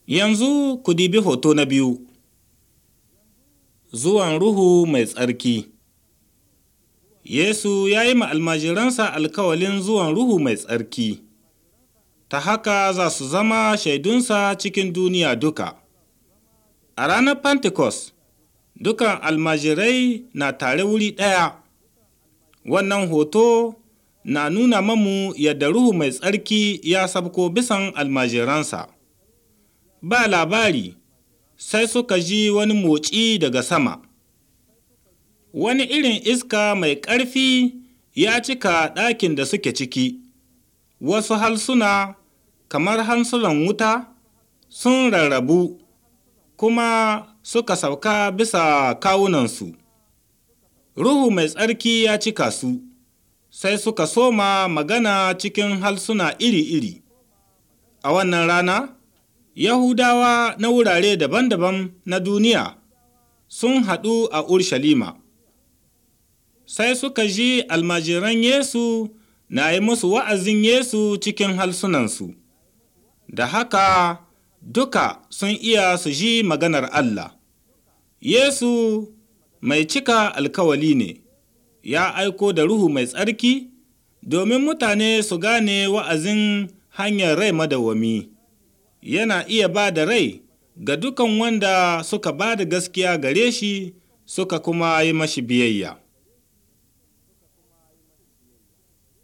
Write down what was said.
Yanzu ku dibi hoto na biyu. Zuwan Ruhu Mai Tsarki Yesu ya yi ma almajiransa alkawalin zuwan Ruhu Mai Tsarki, ta haka za su zama shaidunsa cikin duniya duka. A ranar Pentecost, dukan almajirai na tare wuri ɗaya. Wannan hoto na nuna mamu yadda Ruhu Mai Tsarki ya sabko bisan almajiransa. Ba labari, sai suka ji wani motsi daga sama. Wani irin iska mai ƙarfi ya cika ɗakin da suke ciki, wasu halsuna kamar hansulan wuta sun rarrabu, kuma suka sauka bisa kawunansu. Ruhu Mai Tsarki ya cika su, sai suka soma magana cikin halsuna iri-iri. A wannan rana, Yahudawa na wurare daban-daban na duniya sun haɗu a Urshalima. Sai suka ji almajiran Yesu na yi musu wa'azin Yesu cikin halsunansu, da haka duka sun iya su ji maganar Allah. Yesu mai cika alkawali ne, ya aiko da Ruhu Mai Tsarki domin mutane su gane wa'azin hanyar rai madawwami. Yana iya ba da rai ga dukan wanda suka ba da gaskiya gare shi suka kuma yi mashi biyayya.